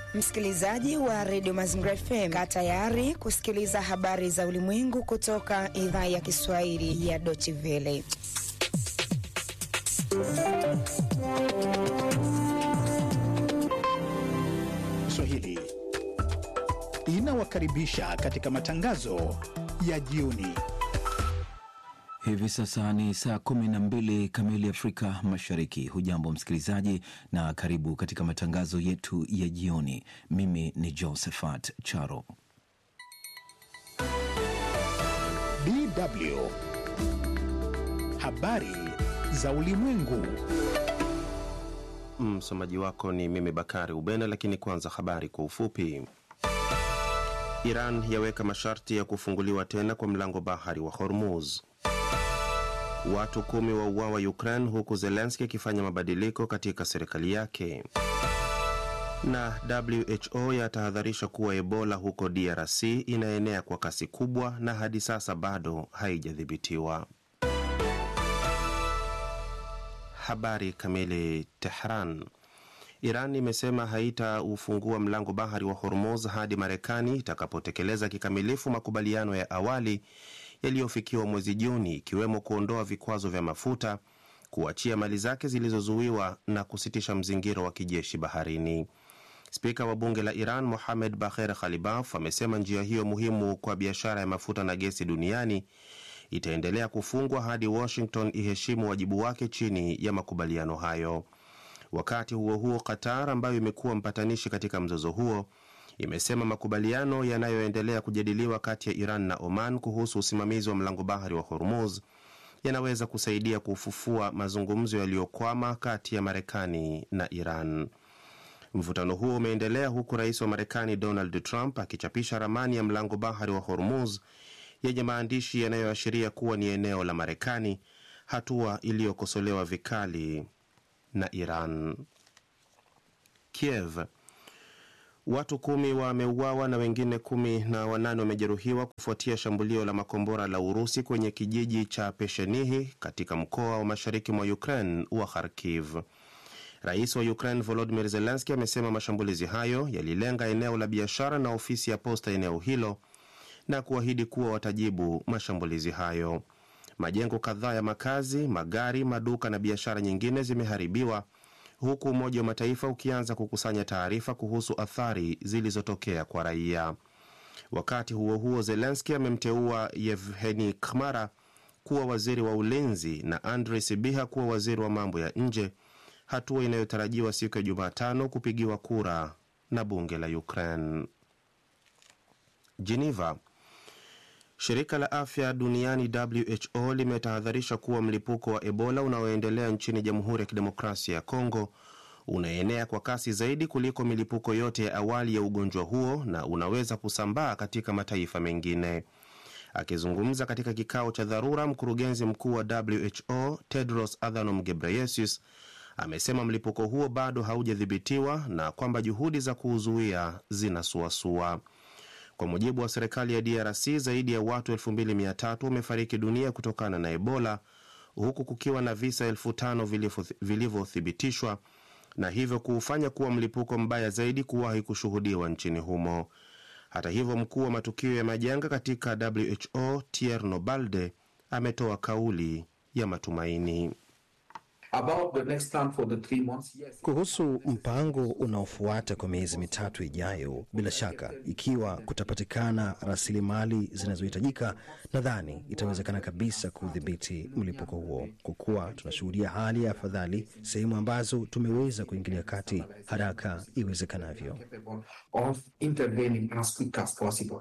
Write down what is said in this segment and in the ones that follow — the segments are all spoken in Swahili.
Msikilizaji wa redio Mazingira FM, kaa tayari kusikiliza habari za ulimwengu kutoka idhaa ya Kiswahili ya Deutsche Welle. Swahili inawakaribisha katika matangazo ya jioni. Hivi sasa ni saa kumi na mbili kamili Afrika Mashariki. Hujambo msikilizaji, na karibu katika matangazo yetu ya jioni. Mimi ni Josephat Charo. DW habari za ulimwengu. Msomaji wako ni mimi Bakari Ubena, lakini kwanza habari kwa ufupi. Iran yaweka masharti ya kufunguliwa tena kwa mlango bahari wa Hormuz. Watu kumi wa uawa Ukraine huku Zelenski akifanya mabadiliko katika serikali yake. Na WHO yatahadharisha kuwa Ebola huko DRC inaenea kwa kasi kubwa na hadi sasa bado haijadhibitiwa. Habari kamili. Tehran. Iran imesema haitaufungua mlango bahari wa Hormuz hadi Marekani itakapotekeleza kikamilifu makubaliano ya awali yaliyofikiwa mwezi Juni, ikiwemo kuondoa vikwazo vya mafuta, kuachia mali zake zilizozuiwa na kusitisha mzingiro wa kijeshi baharini. Spika wa bunge la Iran Mohamed Bagher Khalibaf amesema njia hiyo muhimu kwa biashara ya mafuta na gesi duniani itaendelea kufungwa hadi Washington iheshimu wajibu wake chini ya makubaliano hayo. Wakati huo huo, Qatar ambayo imekuwa mpatanishi katika mzozo huo imesema makubaliano yanayoendelea kujadiliwa kati ya Iran na Oman kuhusu usimamizi wa mlango bahari wa Hormuz yanaweza kusaidia kufufua mazungumzo yaliyokwama kati ya Marekani na Iran. Mvutano huo umeendelea huku rais wa Marekani Donald Trump akichapisha ramani ya mlango bahari wa Hormuz yenye maandishi yanayoashiria kuwa ni eneo la Marekani, hatua iliyokosolewa vikali na Iran. Kiev. Watu kumi wameuawa na wengine kumi na wanane wamejeruhiwa kufuatia shambulio la makombora la Urusi kwenye kijiji cha Peshenihi katika mkoa wa mashariki mwa Ukraine wa Kharkiv. Rais wa Ukraine Volodymyr Zelensky amesema mashambulizi hayo yalilenga eneo la biashara na ofisi ya posta eneo hilo na kuahidi kuwa watajibu mashambulizi hayo. Majengo kadhaa ya makazi, magari, maduka na biashara nyingine zimeharibiwa huku Umoja wa Mataifa ukianza kukusanya taarifa kuhusu athari zilizotokea kwa raia. Wakati huo huo, Zelenski amemteua Yevheni Kmara kuwa waziri wa ulinzi na Andrei Sibiha kuwa waziri wa mambo ya nje, hatua inayotarajiwa siku ya Jumatano kupigiwa kura na bunge la Ukraine. Geneva. Shirika la afya duniani WHO limetahadharisha kuwa mlipuko wa Ebola unaoendelea nchini Jamhuri ya Kidemokrasia ya Kongo unaenea kwa kasi zaidi kuliko milipuko yote ya awali ya ugonjwa huo na unaweza kusambaa katika mataifa mengine. Akizungumza katika kikao cha dharura, mkurugenzi mkuu wa WHO Tedros Adhanom Ghebreyesus amesema mlipuko huo bado haujadhibitiwa na kwamba juhudi za kuuzuia zinasuasua. Kwa mujibu wa serikali ya DRC, zaidi ya watu 2300 wamefariki dunia kutokana na Ebola, huku kukiwa na visa elfu tano vilivyothibitishwa na hivyo kuufanya kuwa mlipuko mbaya zaidi kuwahi kushuhudiwa nchini humo. Hata hivyo, mkuu wa matukio ya majanga katika WHO Thierry Nobalde ametoa kauli ya matumaini. About the next plan for the three months, yes. Kuhusu mpango unaofuata kwa miezi mitatu ijayo, bila shaka, ikiwa kutapatikana rasilimali zinazohitajika, nadhani itawezekana kabisa kudhibiti mlipuko huo, kwa kuwa tunashuhudia hali ya afadhali sehemu ambazo tumeweza kuingilia kati haraka iwezekanavyo. Of intervening as quick as possible.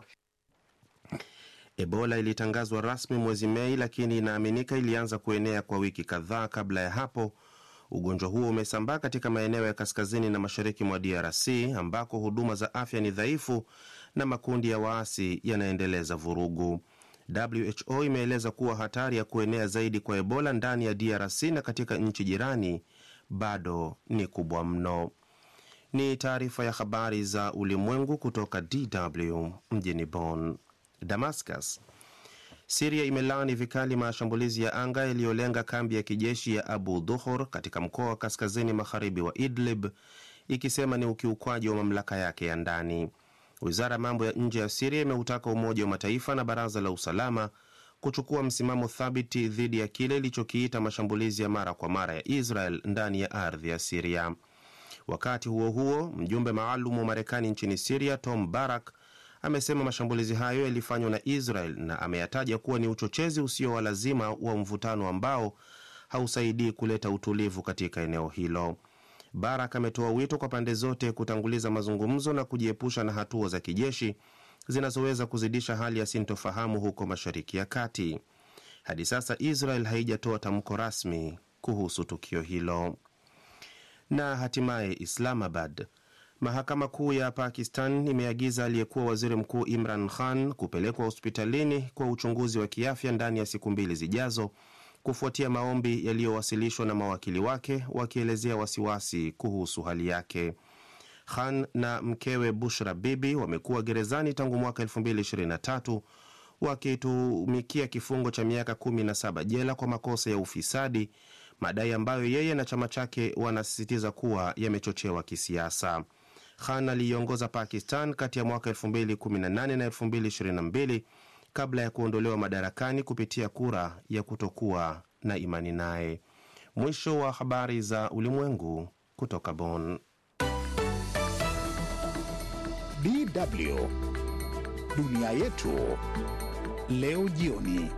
Ebola ilitangazwa rasmi mwezi Mei, lakini inaaminika ilianza kuenea kwa wiki kadhaa kabla ya hapo. Ugonjwa huo umesambaa katika maeneo ya kaskazini na mashariki mwa DRC ambako huduma za afya ni dhaifu na makundi ya waasi yanaendeleza vurugu. WHO imeeleza kuwa hatari ya kuenea zaidi kwa Ebola ndani ya DRC na katika nchi jirani bado ni kubwa mno. Ni taarifa ya habari za ulimwengu kutoka DW mjini Bonn. Damascus. Siria imelaani vikali mashambulizi ya anga yaliyolenga kambi ya kijeshi ya Abu Dhuhur katika mkoa wa kaskazini magharibi wa Idlib ikisema ni ukiukwaji wa mamlaka yake ya ndani. Wizara ya mambo ya nje ya Siria imeutaka Umoja wa Mataifa na Baraza la Usalama kuchukua msimamo thabiti dhidi ya kile ilichokiita mashambulizi ya mara kwa mara ya Israel ndani ya ardhi ya Siria. Wakati huo huo, mjumbe maalum wa Marekani nchini Siria Tom Barak amesema mashambulizi hayo yalifanywa na Israel na ameyataja kuwa ni uchochezi usio wa lazima wa mvutano ambao hausaidii kuleta utulivu katika eneo hilo. Barak ametoa wito kwa pande zote kutanguliza mazungumzo na kujiepusha na hatua za kijeshi zinazoweza kuzidisha hali ya sintofahamu huko Mashariki ya Kati. Hadi sasa Israel haijatoa tamko rasmi kuhusu tukio hilo. Na hatimaye Islamabad, mahakama kuu ya Pakistan imeagiza aliyekuwa waziri mkuu Imran Khan kupelekwa hospitalini kwa uchunguzi wa kiafya ndani ya siku mbili zijazo kufuatia maombi yaliyowasilishwa na mawakili wake wakielezea wasiwasi kuhusu hali yake. Khan na mkewe Bushra Bibi wamekuwa gerezani tangu mwaka 2023 wakitumikia kifungo cha miaka 17 jela kwa makosa ya ufisadi, madai ambayo yeye na chama chake wanasisitiza kuwa yamechochewa kisiasa. Khan aliiongoza Pakistan kati ya mwaka 2018 na 2022 kabla ya kuondolewa madarakani kupitia kura ya kutokuwa na imani naye. Mwisho wa habari za ulimwengu kutoka Bonn. DW dunia yetu leo jioni.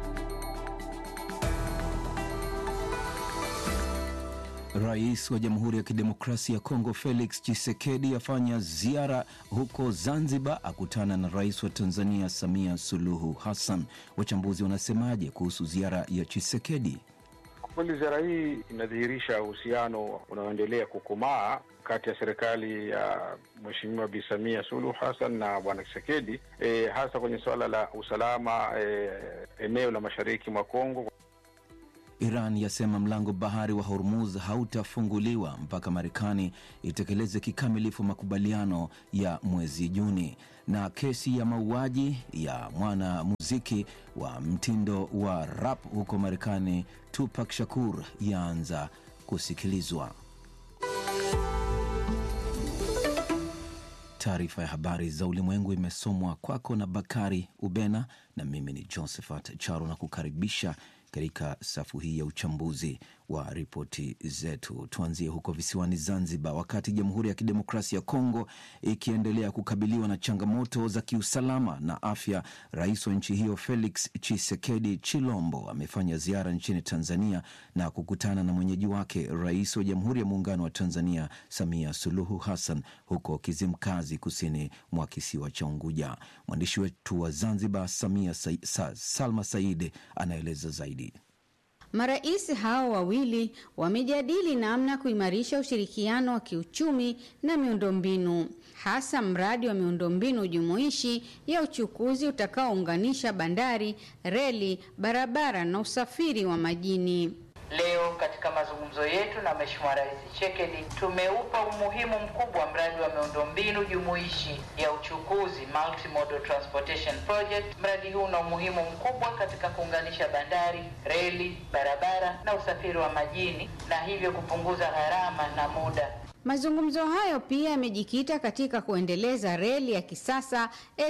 Rais wa Jamhuri ya Kidemokrasia ya Kongo Felix Tshisekedi afanya ziara huko Zanzibar, akutana na rais wa Tanzania Samia Suluhu Hassan. Wachambuzi wanasemaje kuhusu ziara ya Tshisekedi? Kwa kweli ziara hii inadhihirisha uhusiano unaoendelea kukomaa kati ya serikali ya Mheshimiwa Bi Samia Suluhu Hassan na Bwana Tshisekedi, e, hasa kwenye suala la usalama e, eneo la mashariki mwa Kongo. Iran yasema mlango bahari wa Hormuz hautafunguliwa mpaka Marekani itekeleze kikamilifu makubaliano ya mwezi Juni. Na kesi ya mauaji ya mwanamuziki wa mtindo wa rap huko Marekani Tupac Shakur yaanza kusikilizwa. Taarifa ya habari za ulimwengu imesomwa kwako na Bakari Ubena na mimi ni Josephat Charo na kukaribisha katika safu hii ya uchambuzi wa ripoti zetu. Tuanzie huko visiwani Zanzibar. Wakati Jamhuri ya Kidemokrasia ya Kongo ikiendelea kukabiliwa na changamoto za kiusalama na afya, rais wa nchi hiyo Felix Tshisekedi Chilombo amefanya ziara nchini Tanzania na kukutana na mwenyeji wake, rais wa Jamhuri ya Muungano wa Tanzania Samia Suluhu Hassan huko Kizimkazi, kusini mwa kisiwa cha Unguja. Mwandishi wetu wa Zanzibar Samia Sa Sa Salma Said anaeleza zaidi. Marais hao wawili wamejadili namna kuimarisha ushirikiano wa kiuchumi na miundombinu, hasa mradi wa miundombinu jumuishi ya uchukuzi utakaounganisha bandari, reli, barabara na usafiri wa majini. Leo katika mazungumzo yetu na Mheshimiwa Rais Tshisekedi tumeupa umuhimu mkubwa mradi wa miundombinu jumuishi ya uchukuzi Multimodal Transportation Project. Mradi huu una umuhimu mkubwa katika kuunganisha bandari, reli, barabara na usafiri wa majini na hivyo kupunguza gharama na muda. Mazungumzo hayo pia yamejikita katika kuendeleza reli ya kisasa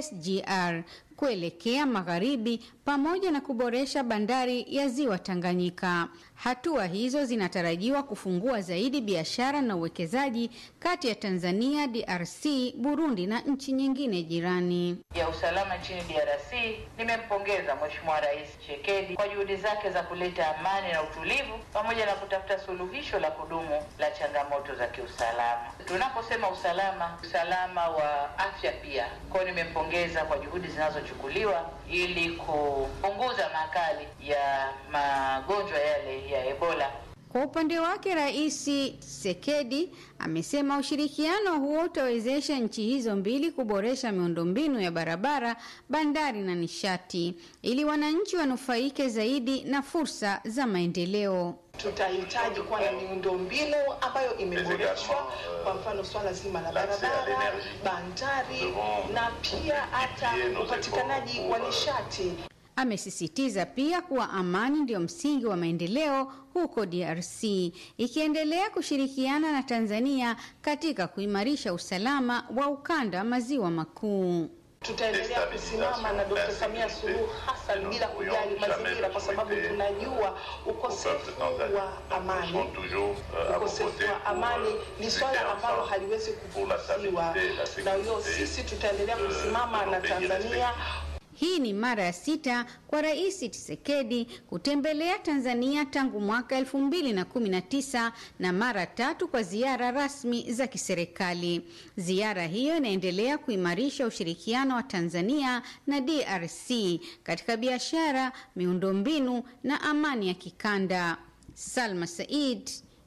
SGR kuelekea magharibi pamoja na kuboresha bandari ya Ziwa Tanganyika. Hatua hizo zinatarajiwa kufungua zaidi biashara na uwekezaji kati ya Tanzania, DRC, Burundi na nchi nyingine jirani. ya usalama nchini DRC. Nimempongeza Mheshimiwa Rais Tshisekedi kwa juhudi zake za kuleta amani na utulivu pamoja na kutafuta suluhisho la kudumu la changamoto za kiusalama. Tunaposema usalama, usalama wa afya pia. Kwa hiyo nimempongeza kwa juhudi zinazochukuliwa ili kupunguza makali ya magonjwa yale ya Ebola. Kwa upande wake Rais Tshisekedi amesema ushirikiano huo utawezesha nchi hizo mbili kuboresha miundombinu ya barabara, bandari na nishati ili wananchi wanufaike zaidi na fursa za maendeleo. Tutahitaji kuwa na miundombinu ambayo imeboreshwa, kwa mfano swala zima la barabara, bandari na pia hata upatikanaji wa nishati. Amesisitiza pia kuwa amani ndio msingi wa maendeleo huko DRC, ikiendelea kushirikiana na Tanzania katika kuimarisha usalama wa ukanda wa maziwa makuu. Tutaendelea kusimama na Dkt. Samia Suluhu Hassan bila kujali mazingira, kwa sababu tunajua ukosefu wa amani, ukosefu wa amani ni swala ambalo haliwezi kupuuziwa. Na hiyo sisi tutaendelea kusimama na Tanzania. Hii ni mara ya sita kwa Rais Tshisekedi kutembelea Tanzania tangu mwaka 2019 na mara tatu kwa ziara rasmi za kiserikali. Ziara hiyo inaendelea kuimarisha ushirikiano wa Tanzania na DRC katika biashara, miundombinu na amani ya kikanda. Salma Said,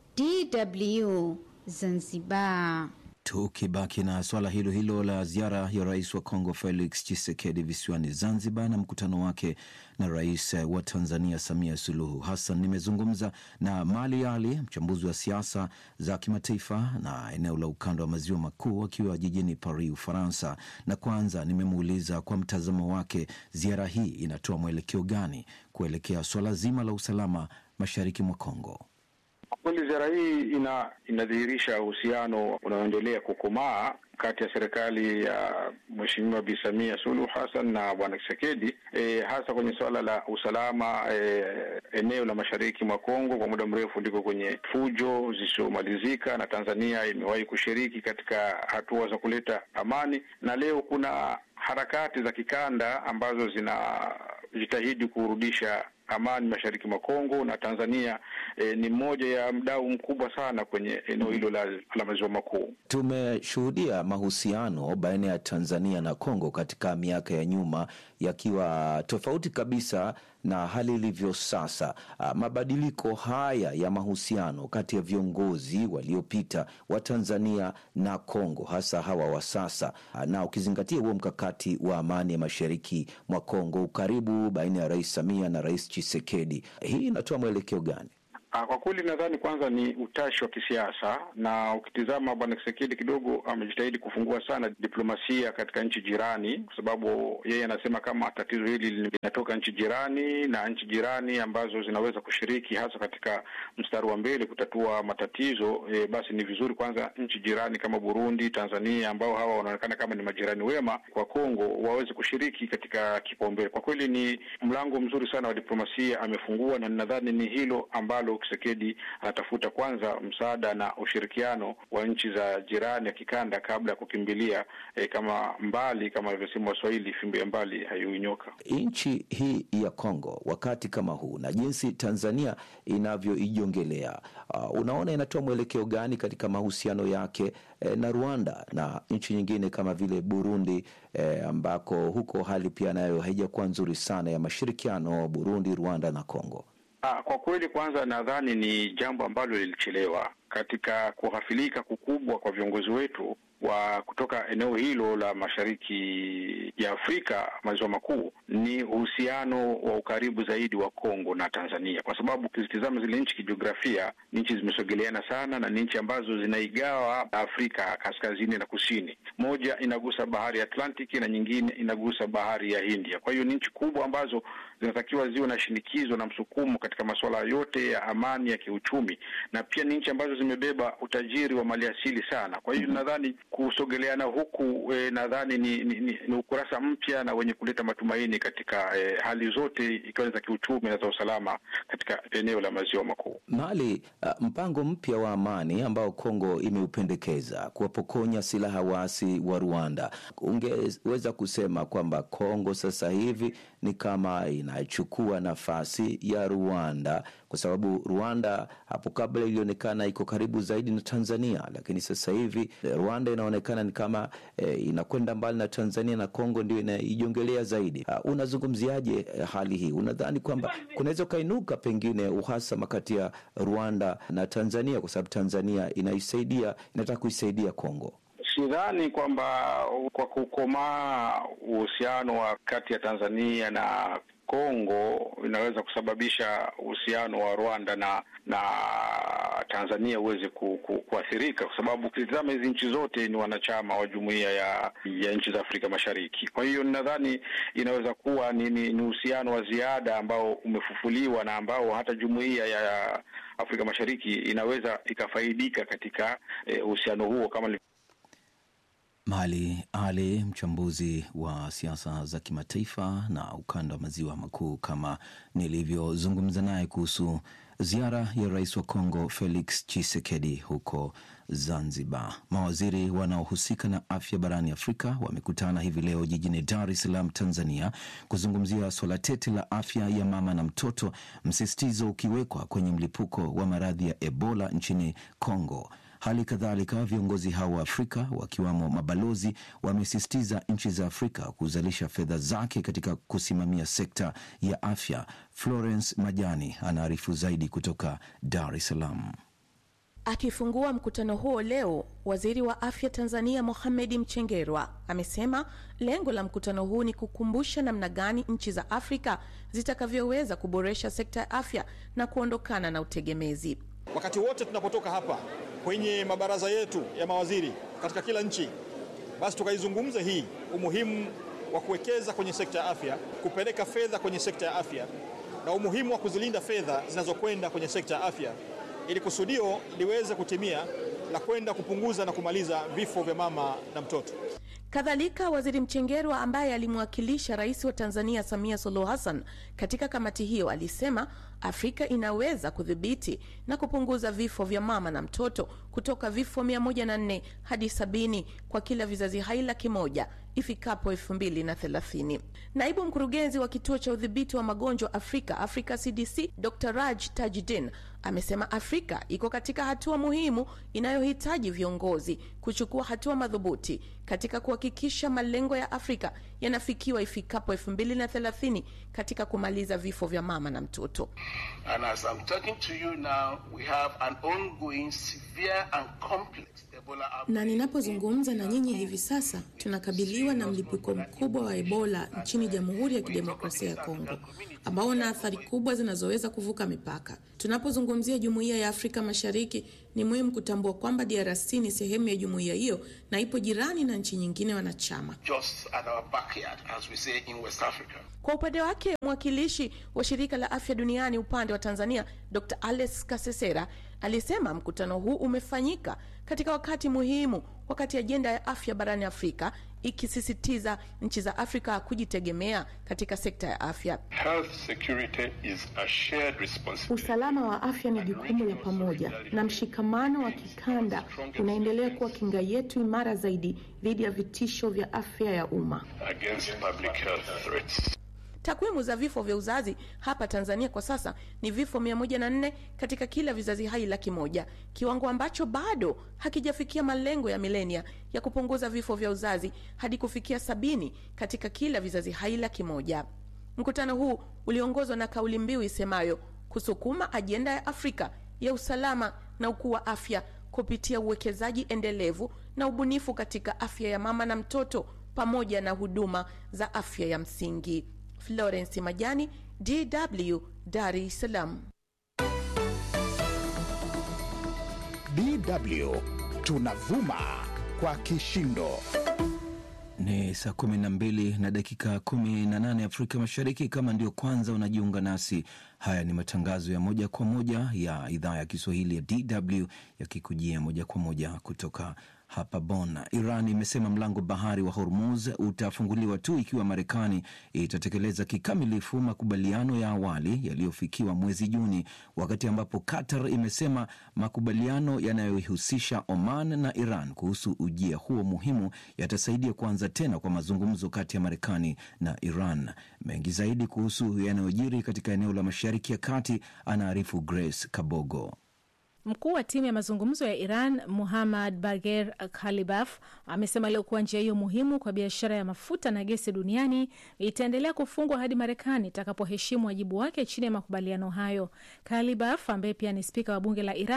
DW, Zanzibar. Tukibaki na swala hilo hilo la ziara ya rais wa Kongo Felix Tshisekedi visiwani Zanzibar na mkutano wake na rais wa Tanzania Samia Suluhu Hassan, nimezungumza na Mali Ali, mchambuzi wa siasa za kimataifa na eneo la ukanda wa maziwa makuu, akiwa jijini Paris, Ufaransa, na kwanza nimemuuliza kwa mtazamo wake ziara hii inatoa mwelekeo gani kuelekea swala zima la usalama mashariki mwa Kongo. Kweli ziara hii ina inadhihirisha uhusiano unaoendelea kukomaa kati ya serikali ya Mheshimiwa Bi Samia Suluhu Hassan na Bwana Tshisekedi e, hasa kwenye suala la usalama e, eneo la mashariki mwa Kongo kwa muda mrefu liko kwenye fujo zisizomalizika, na Tanzania imewahi kushiriki katika hatua za kuleta amani, na leo kuna harakati za kikanda ambazo zinajitahidi kurudisha amani mashariki mwa Kongo na Tanzania e, ni mmoja ya mdau mkubwa sana kwenye eneo hilo la, la maziwa makuu. Tumeshuhudia mahusiano baina ya Tanzania na Kongo katika miaka ya nyuma yakiwa tofauti kabisa na hali ilivyo sasa. Mabadiliko haya ya mahusiano kati ya viongozi waliopita wa Tanzania na Kongo, hasa hawa wa sasa, na ukizingatia huo mkakati wa amani ya mashariki mwa Kongo, ukaribu baina ya Rais Samia na Rais Tshisekedi, hii inatoa mwelekeo gani? Kwa kweli nadhani kwanza ni utashi wa kisiasa, na ukitizama bwana Kisekedi kidogo amejitahidi kufungua sana diplomasia katika nchi jirani, kwa sababu yeye anasema kama tatizo hili linatoka nchi jirani na nchi jirani ambazo zinaweza kushiriki hasa katika mstari wa mbele kutatua matatizo e, basi ni vizuri kwanza nchi jirani kama Burundi, Tanzania ambao hawa wanaonekana kama ni majirani wema kwa Kongo waweze kushiriki katika kipaumbele. Kwa kweli ni mlango mzuri sana wa diplomasia amefungua, na nadhani ni hilo ambalo Tshisekedi anatafuta kwanza msaada na ushirikiano wa nchi za jirani ya kikanda kabla ya kukimbilia eh, kama mbali kama alivyosema Waswahili, fimbo ya mbali haiui nyoka. Nchi hii ya Kongo wakati kama huu na jinsi Tanzania inavyoijongelea, uh, unaona inatoa mwelekeo gani katika mahusiano yake eh, na Rwanda na nchi nyingine kama vile Burundi eh, ambako huko hali pia nayo haijakuwa nzuri sana ya mashirikiano Burundi, Rwanda na Kongo? Ah, kwa kweli kwanza nadhani ni jambo ambalo lilichelewa katika kughafilika kukubwa kwa viongozi wetu wa kutoka eneo hilo la mashariki ya Afrika maziwa makuu ni uhusiano wa ukaribu zaidi wa Kongo na Tanzania, kwa sababu ukizitizama zile nchi kijiografia, ni nchi zimesogeleana sana na ni nchi ambazo zinaigawa Afrika kaskazini na kusini. Moja inagusa bahari ya Atlantiki na nyingine inagusa bahari ya Hindia. Kwa hiyo ni nchi kubwa ambazo zinatakiwa ziwe na shinikizo na msukumo katika masuala yote ya amani ya kiuchumi, na pia ni nchi ambazo zimebeba utajiri wa maliasili sana. Kwa hiyo nadhani kusogeleana huku e, nadhani ni, ni, ni, ni ukurasa mpya na wenye kuleta matumaini katika e, hali zote ikiwa ni za kiuchumi na za usalama katika eneo la maziwa makuu. Mali, uh, mpango mpya wa amani ambao Kongo imeupendekeza kuwapokonya silaha waasi wa Rwanda, ungeweza kusema kwamba Kongo sasa hivi ni kama inachukua nafasi ya Rwanda kwa sababu Rwanda hapo kabla ilionekana iko karibu zaidi na Tanzania, lakini sasa hivi Rwanda inaonekana ni kama e, inakwenda mbali na Tanzania na Kongo ndio inaijongelea zaidi. Uh, unazungumziaje uh, hali hii? Unadhani kwamba kunaweza ukainuka pengine uhasama kati ya Rwanda na Tanzania kwa sababu Tanzania inaisaidia inataka kuisaidia Kongo? Sidhani kwamba kwa kukomaa uhusiano wa kati ya Tanzania na Kongo inaweza kusababisha uhusiano wa Rwanda na na Tanzania uweze ku, ku, kuathirika kwa sababu ukitizama hizi nchi zote ni wanachama wa jumuiya ya ya nchi za Afrika Mashariki. Kwa hiyo nadhani inaweza kuwa ni ni uhusiano wa ziada ambao umefufuliwa na ambao hata jumuiya ya Afrika Mashariki inaweza ikafaidika katika uhusiano eh, huo kama Mali Ali, mchambuzi wa siasa za kimataifa na ukanda wa maziwa makuu, kama nilivyozungumza naye kuhusu ziara ya rais wa Kongo Felix Tshisekedi huko Zanzibar. Mawaziri wanaohusika na afya barani Afrika wamekutana hivi leo jijini Dar es Salaam, Tanzania, kuzungumzia swala tete la afya ya mama na mtoto, msisitizo ukiwekwa kwenye mlipuko wa maradhi ya Ebola nchini Kongo. Hali kadhalika viongozi hao wa Afrika wakiwamo mabalozi wamesisitiza nchi za Afrika kuzalisha fedha zake katika kusimamia sekta ya afya. Florence Majani anaarifu zaidi kutoka Dar es Salaam. Akifungua mkutano huo leo, waziri wa afya Tanzania Mohamed Mchengerwa amesema lengo la mkutano huu ni kukumbusha namna gani nchi za Afrika zitakavyoweza kuboresha sekta ya afya na kuondokana na utegemezi. Wakati wote tunapotoka hapa kwenye mabaraza yetu ya mawaziri katika kila nchi, basi tukaizungumza hii umuhimu wa kuwekeza kwenye sekta ya afya, kupeleka fedha kwenye sekta ya afya na umuhimu wa kuzilinda fedha zinazokwenda kwenye sekta ya afya ili kusudio liweze kutimia la kwenda kupunguza na kumaliza vifo vya mama na mtoto. Kadhalika, waziri Mchengerwa ambaye alimwakilisha rais wa Tanzania Samia Suluhu Hassan katika kamati hiyo alisema Afrika inaweza kudhibiti na kupunguza vifo vya mama na mtoto kutoka vifo 104 hadi 70 kwa kila vizazi hai laki moja ifikapo 2030. Naibu mkurugenzi wa kituo cha udhibiti wa magonjwa Afrika, Africa CDC, Dr. Raj Tajdin amesema Afrika iko katika hatua muhimu inayohitaji viongozi kuchukua hatua madhubuti katika kuhakikisha malengo ya Afrika yanafikiwa ifikapo 2030 katika kumaliza vifo vya mama na mtoto. And as I'm talking to you now, we have an ongoing severe and complex Ebola na ninapozungumza na nyinyi hivi sasa tunakabiliwa na mlipuko mkubwa wa Ebola nchini Jamhuri ya Kidemokrasia ya Kongo ambao una athari kubwa zinazoweza kuvuka mipaka. Tunapozungumzia Jumuiya ya Afrika Mashariki, ni muhimu kutambua kwamba DRC ni sehemu ya jumuiya hiyo na ipo jirani na nchi nyingine wanachama. just at our backyard, as we say in West Africa. Kwa upande wake mwakilishi wa shirika la afya duniani upande wa Tanzania Dr. Alex Kasesera alisema mkutano huu umefanyika katika wakati muhimu, wakati ajenda ya afya barani Afrika ikisisitiza nchi za Afrika kujitegemea katika sekta ya afya. Health security is a shared responsibility. Usalama wa afya ni jukumu la pamoja, na mshikamano wa kikanda unaendelea kuwa kinga yetu imara zaidi dhidi ya vitisho vya afya ya umma. against public health threats. Takwimu za vifo vya uzazi hapa Tanzania kwa sasa ni vifo 104 katika kila vizazi hai laki moja, kiwango ambacho bado hakijafikia malengo ya milenia ya kupunguza vifo vya uzazi hadi kufikia sabini katika kila vizazi hai laki moja. Mkutano huu uliongozwa na kauli mbiu isemayo kusukuma ajenda ya Afrika ya usalama na ukuu wa afya kupitia uwekezaji endelevu na ubunifu katika afya ya mama na mtoto pamoja na huduma za afya ya msingi. Florence Majani, DW, Dar es Salaam. DW tunavuma kwa kishindo. Ni saa kumi na mbili na dakika kumi na nane Afrika Mashariki. Kama ndio kwanza unajiunga nasi, haya ni matangazo ya moja kwa moja ya idhaa ya Kiswahili ya DW yakikujia moja kwa moja kutoka hapa Bonn. Iran imesema mlango bahari wa Hormuz utafunguliwa tu ikiwa Marekani itatekeleza kikamilifu makubaliano ya awali yaliyofikiwa mwezi Juni, wakati ambapo Qatar imesema makubaliano yanayoihusisha Oman na Iran kuhusu ujia huo muhimu yatasaidia kuanza tena kwa mazungumzo kati ya Marekani na Iran. Mengi zaidi kuhusu yanayojiri katika eneo la Mashariki ya Kati anaarifu Grace Kabogo. Mkuu wa timu ya mazungumzo ya Iran Muhammad Bagher Khalibaf amesema leo kuwa njia hiyo muhimu kwa biashara ya mafuta na gesi duniani itaendelea kufungwa hadi Marekani itakapoheshimu wajibu wake chini ya makubaliano hayo. Khalibaf ambaye pia ni spika wa bunge la Iran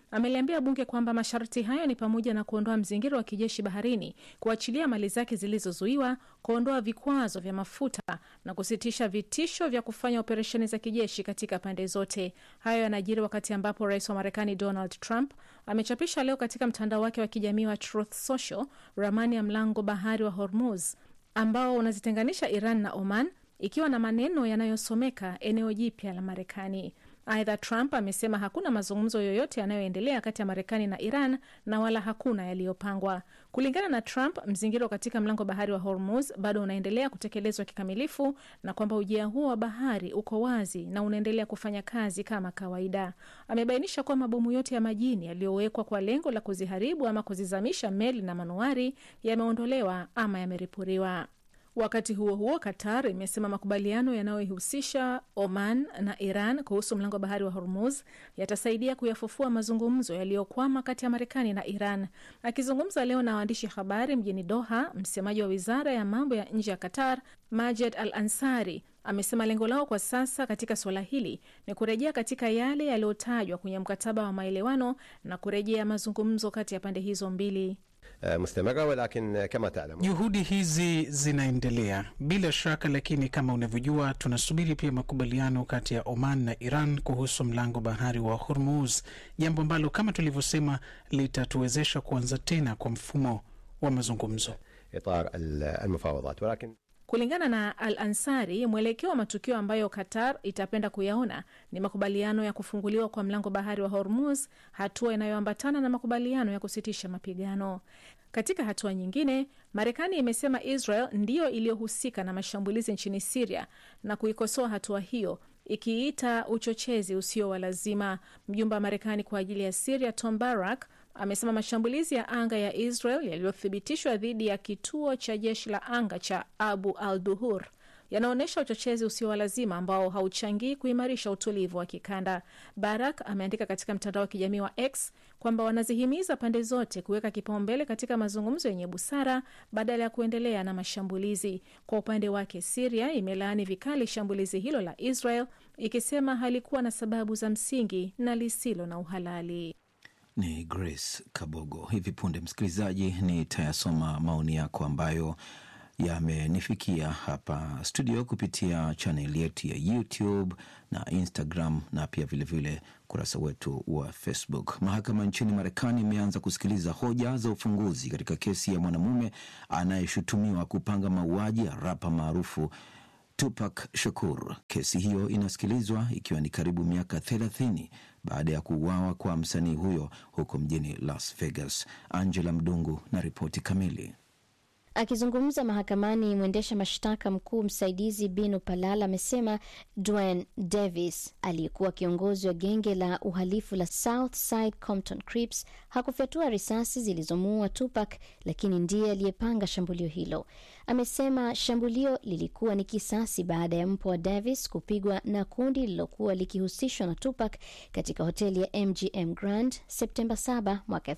ameliambia bunge kwamba masharti hayo ni pamoja na kuondoa mzingiro wa kijeshi baharini, kuachilia mali zake zilizozuiwa, kuondoa vikwazo vya mafuta na kusitisha vitisho vya kufanya operesheni za kijeshi katika pande zote. Hayo yanajiri wakati ambapo rais wa Marekani Donald Trump amechapisha leo katika mtandao wake wa kijamii wa Truth Social ramani ya mlango bahari wa Hormuz ambao unazitenganisha Iran na Oman ikiwa na maneno yanayosomeka eneo jipya la Marekani. Aidha, Trump amesema hakuna mazungumzo yoyote yanayoendelea kati ya Marekani na Iran na wala hakuna yaliyopangwa. Kulingana na Trump, mzingiro katika mlango bahari wa Hormuz bado unaendelea kutekelezwa kikamilifu na kwamba ujia huo wa bahari uko wazi na unaendelea kufanya kazi kama kawaida. Amebainisha kuwa mabomu yote ya majini yaliyowekwa kwa lengo la kuziharibu ama kuzizamisha meli na manuari yameondolewa ama yameripuriwa. Wakati huo huo, Qatar imesema makubaliano yanayoihusisha Oman na Iran kuhusu mlango wa bahari wa Hormuz yatasaidia kuyafufua mazungumzo yaliyokwama kati ya Marekani na Iran. Akizungumza leo na waandishi habari mjini Doha, msemaji wa wizara ya mambo ya nje ya Qatar Majed Al Ansari amesema lengo lao kwa sasa katika suala hili ni kurejea katika yale yaliyotajwa kwenye mkataba wa maelewano na kurejea mazungumzo kati ya pande hizo mbili. mustamira walakin kama taalamu Juhudi hizi zinaendelea bila shaka, lakini kama unavyojua, tunasubiri pia makubaliano kati ya Oman na Iran kuhusu mlango bahari wa Hormuz, jambo ambalo kama tulivyosema litatuwezesha kuanza tena kwa mfumo wa mazungumzo. itar almufawadat walakin Kulingana na Al Ansari, mwelekeo wa matukio ambayo Qatar itapenda kuyaona ni makubaliano ya kufunguliwa kwa mlango bahari wa Hormuz, hatua inayoambatana na makubaliano ya kusitisha mapigano. Katika hatua nyingine, Marekani imesema Israel ndiyo iliyohusika na mashambulizi nchini Siria na kuikosoa hatua hiyo ikiita uchochezi usio wa lazima. Mjumbe wa Marekani kwa ajili ya Siria Tom Barak amesema mashambulizi ya anga ya Israel yaliyothibitishwa dhidi ya kituo cha jeshi la anga cha Abu al Duhur yanaonyesha uchochezi usio wa lazima ambao hauchangii kuimarisha utulivu wa kikanda. Barak ameandika katika mtandao wa kijamii wa X kwamba wanazihimiza pande zote kuweka kipaumbele katika mazungumzo yenye busara badala ya kuendelea na mashambulizi. Kwa upande wake, Siria imelaani vikali shambulizi hilo la Israel ikisema halikuwa na sababu za msingi na lisilo na uhalali. Ni Grace Kabogo. Hivi punde, msikilizaji, nitayasoma maoni yako ambayo yamenifikia hapa studio kupitia chaneli yetu ya YouTube na Instagram na pia vilevile ukurasa wetu wa Facebook. Mahakama nchini Marekani imeanza kusikiliza hoja za ufunguzi katika kesi ya mwanamume anayeshutumiwa kupanga mauaji ya rapa maarufu Tupac Shakur. Kesi hiyo inasikilizwa ikiwa ni karibu miaka thelathini baada ya kuuawa kwa msanii huyo huko mjini Las Vegas. Angela Mdungu na ripoti kamili. Akizungumza mahakamani, mwendesha mashtaka mkuu msaidizi Bino Palala amesema Dwayne Davis aliyekuwa kiongozi wa genge la uhalifu la South Side Compton Crips hakufyatua risasi zilizomuua Tupac, lakini ndiye aliyepanga shambulio hilo. Amesema shambulio lilikuwa ni kisasi baada ya mpo wa Davis kupigwa na kundi lililokuwa likihusishwa na Tupac katika hoteli ya MGM Grand Septemba 7 mwaka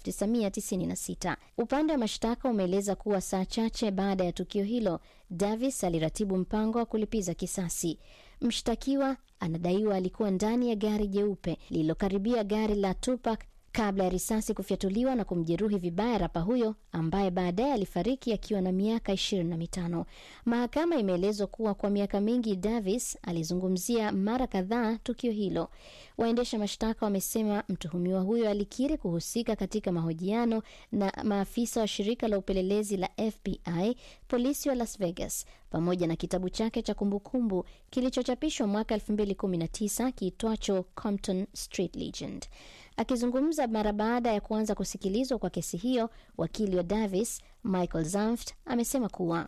1996. Upande wa mashtaka umeeleza kuwa saa chache baada ya tukio hilo, Davis aliratibu mpango wa kulipiza kisasi. Mshtakiwa anadaiwa alikuwa ndani ya gari jeupe lililokaribia gari la Tupac kabla ya risasi kufyatuliwa na kumjeruhi vibaya rapa huyo ambaye baadaye alifariki akiwa na miaka ishirini na mitano. Mahakama imeelezwa kuwa kwa miaka mingi Davis alizungumzia mara kadhaa tukio hilo. Waendesha mashtaka wamesema mtuhumiwa huyo alikiri kuhusika katika mahojiano na maafisa wa shirika la upelelezi la FBI, polisi wa Las Vegas, pamoja na kitabu chake cha kumbukumbu kilichochapishwa mwaka 2019 kiitwacho Compton Street Legend. Akizungumza mara baada ya kuanza kusikilizwa kwa kesi hiyo, wakili wa Davis Michael Zanft amesema kuwa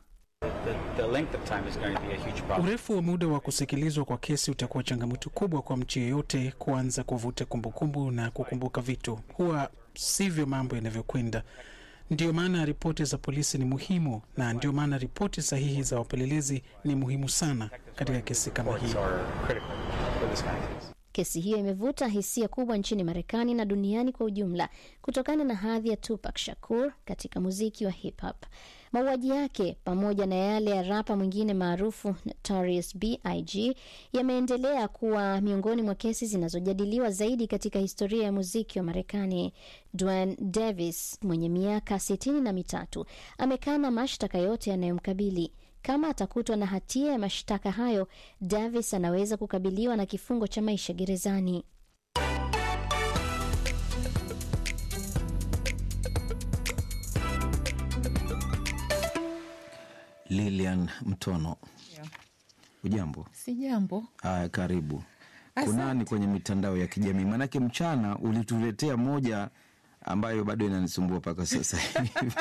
Urefu wa muda wa kusikilizwa kwa kesi utakuwa changamoto kubwa kwa mtu yeyote kuanza kuvuta kumbukumbu na kukumbuka vitu. Huwa sivyo mambo yanavyokwenda. Ndio maana ripoti za polisi ni muhimu, na ndio maana ripoti sahihi za wapelelezi ni muhimu sana katika kesi kama hii. Kesi hiyo imevuta hisia kubwa nchini Marekani na duniani kwa ujumla kutokana na hadhi ya Tupac Shakur katika muziki wa hip hop. Mauaji yake pamoja na yale ya rapa mwingine maarufu Notorious B.I.G. yameendelea kuwa miongoni mwa kesi zinazojadiliwa zaidi katika historia ya muziki wa Marekani. Dwayne Davis mwenye miaka sitini na mitatu amekana mashtaka yote yanayomkabili. Kama atakutwa na hatia ya mashtaka hayo, Davis anaweza kukabiliwa na kifungo cha maisha gerezani. Lilian Mtono, Yeah. ujambo? Si jambo. Haya, karibu. Asante. Kunani kwenye mitandao ya kijamii? Maanake mchana ulituletea moja ambayo bado inanisumbua mpaka sasa hivi.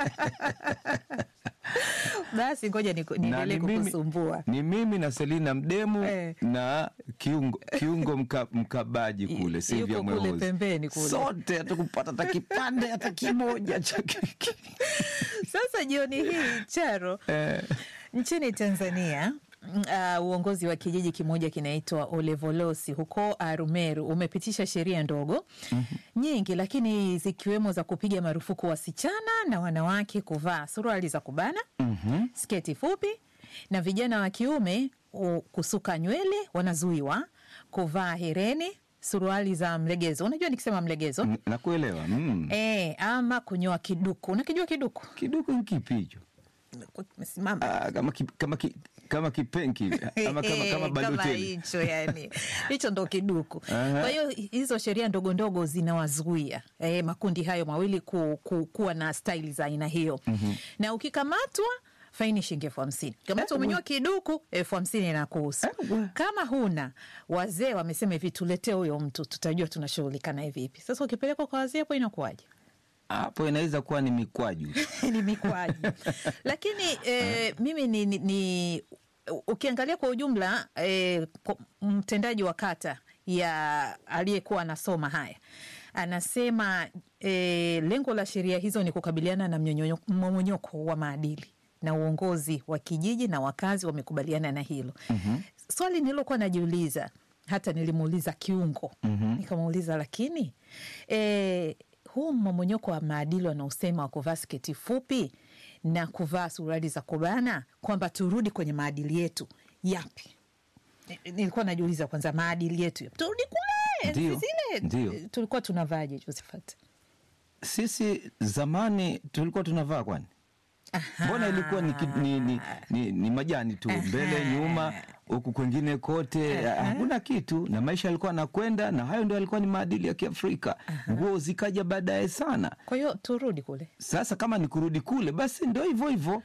Basi ngoja niku- Na niendelee ni mimi- kukusumbua. Ni mimi na Selina Mdemu Eh. na kiungo, kiungo mka, mkabaji kule Silvia yuko kule Mwehozi. pembeni kule. Sote hatukupata hata kipande hata kimoja cha keki. Sasa jioni hii Charo, Eh. nchini Tanzania mm, uh, uongozi wa kijiji kimoja kinaitwa Olevolosi huko Arumeru umepitisha sheria ndogo nyingi, lakini zikiwemo za kupiga marufuku wasichana na wanawake kuvaa suruali za kubana, sketi fupi, na vijana wa kiume u- kusuka nywele wanazuiwa, kuvaa hereni, suruali za mlegezo. Unajua nikisema mlegezo N- Nakuelewa. Mm. E, ama kunyoa kiduku. Unakijua kiduku? Kiduku ni kipi hicho? Simama. Ah, kama, ki, kama, ki, kama kipenki ama kama, kama kama baloteli hicho yani, hicho ndo kiduku. Aha. Kwa hiyo hizo sheria ndogo ndogo zinawazuia e, makundi hayo mawili ku, ku, kuwa na staili za aina hiyo Mhm. na ukikamatwa faini shilingi elfu hamsini kamatwa umenyoa kiduku elfu hamsini inakuhusu kama huna wazee wamesema hivi tuletee huyo mtu tutajua tunashughulika naye vipi sasa ukipelekwa kwa wazee hapo inakuwaje hapo inaweza kuwa ni mikwaju ni mikwaju lakini eh, mimi ni, ni, ni ukiangalia kwa ujumla eh, kwa- mtendaji wa kata ya aliyekuwa anasoma haya anasema eh, lengo la sheria hizo ni kukabiliana na mnyonyo- mmomonyoko wa maadili na uongozi wa kijiji na wakazi wamekubaliana na hilo swali nililokuwa najiuliza hata nilimuuliza kiungo Mhm. nikamuuliza lakini e, huu mmomonyoko wa maadili wanaosema wa kuvaa sketi fupi na kuvaa suruali za kubana kwamba turudi kwenye maadili yetu yapi Ni- nilikuwa najiuliza kwanza maadili yetu yapi? turudi kule enzi Ndio, zile ndio. tulikuwa tunavaaje josephat sisi zamani tulikuwa tunavaa kwani mbona ilikuwa ni, ki- ni, ni, ni, ni majani tu mbele nyuma huku kwengine kote hakuna kitu na maisha yalikuwa anakwenda na hayo ndio yalikuwa ni maadili ya kiafrika nguo zikaja baadaye sana kwa hiyo turudi kule sasa kama ni kurudi kule basi ndo hivyo hivyo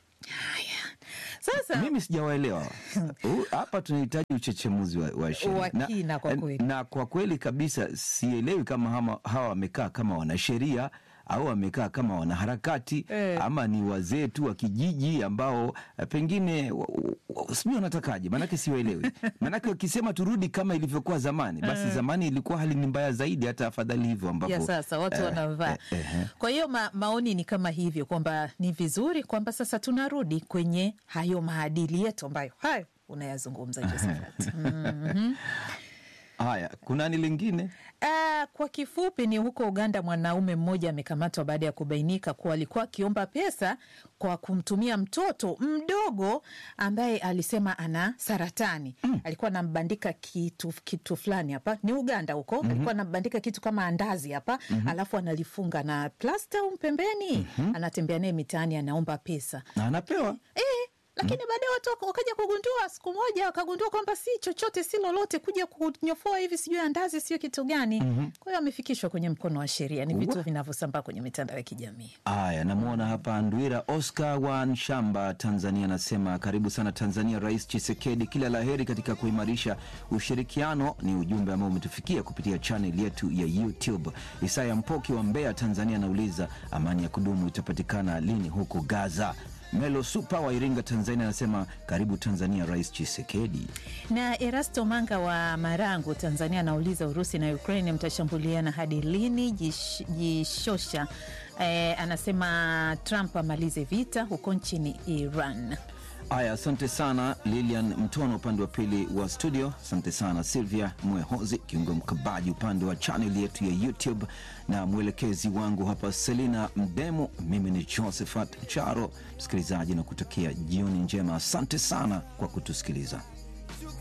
sasa mimi sijawaelewa Huu- hapa tunahitaji uchechemuzi wa, wa sheria. Wa Na- kina kwa kweli. na kwa kweli kabisa sielewi kama hama, hawa wamekaa kama wanasheria au wamekaa kama wanaharakati Eh. ama ni wazee tu wa kijiji ambao eh, pengine wa- wa- sijui wanatakaje, maanake siwaelewi. Maanake wakisema turudi kama ilivyokuwa zamani, basi Eh. zamani ilikuwa hali ni mbaya zaidi, hata afadhali hivyo ambapo ya sasa watu eh, wanavaa eh, eh, kwa hiyo ma, maoni ni kama hivyo kwamba ni vizuri kwamba sasa tunarudi kwenye hayo maadili yetu ambayo hayo unayazungumza Josephat. Mhm. Haya, kunani lingine? Ah, kwa kifupi ni huko Uganda, mwanaume mmoja amekamatwa baada ya kubainika kuwa alikuwa akiomba pesa kwa kumtumia mtoto mdogo ambaye alisema ana saratani. Alikuwa anambandika kitu, kitu fulani hapa, ni Uganda huko. Mhm. Alikuwa anambandika kitu kama andazi hapa, Mhm. alafu analifunga na plasta au pembeni, anatembea naye mitaani, anaomba pesa na anapewa eh, lakini baadaye watu waka- wakaja kugundua siku moja, wakagundua kwamba si chochote si lolote, kuja kunyofoa hivi sijui andazi sio kitu gani. Mhm. Kwa hiyo amefikishwa kwenye mkono wa sheria. Ni vitu vinavyosambaa kwenye mitandao ya kijamii. Haya, namwona hapa Ndwira Oscar wa Nshamba, Tanzania, anasema karibu sana Tanzania, Rais Chisekedi, kila la heri katika kuimarisha ushirikiano. Ni ujumbe ambao umetufikia kupitia chanel yetu ya YouTube. Isaya Mpoki wa Mbeya, Tanzania, anauliza amani ya kudumu itapatikana lini huko Gaza? Melo Supa wa Iringa, Tanzania, anasema karibu Tanzania, Rais Chisekedi. Na Erasto Manga wa Marangu, Tanzania, anauliza Urusi na Ukraine mtashambuliana hadi lini? Jish- Jishosha eh, anasema Trump amalize vita huko nchini Iran. Haya, asante sana Lilian Mtono upande wa pili wa studio. Asante sana Silvia Mwehozi, kiungo mkabaji upande wa chanel yetu ya YouTube, na mwelekezi wangu hapa Selina Mdemo. Mimi ni Josephat Charo, msikilizaji na kutakia jioni njema. Asante sana kwa kutusikiliza.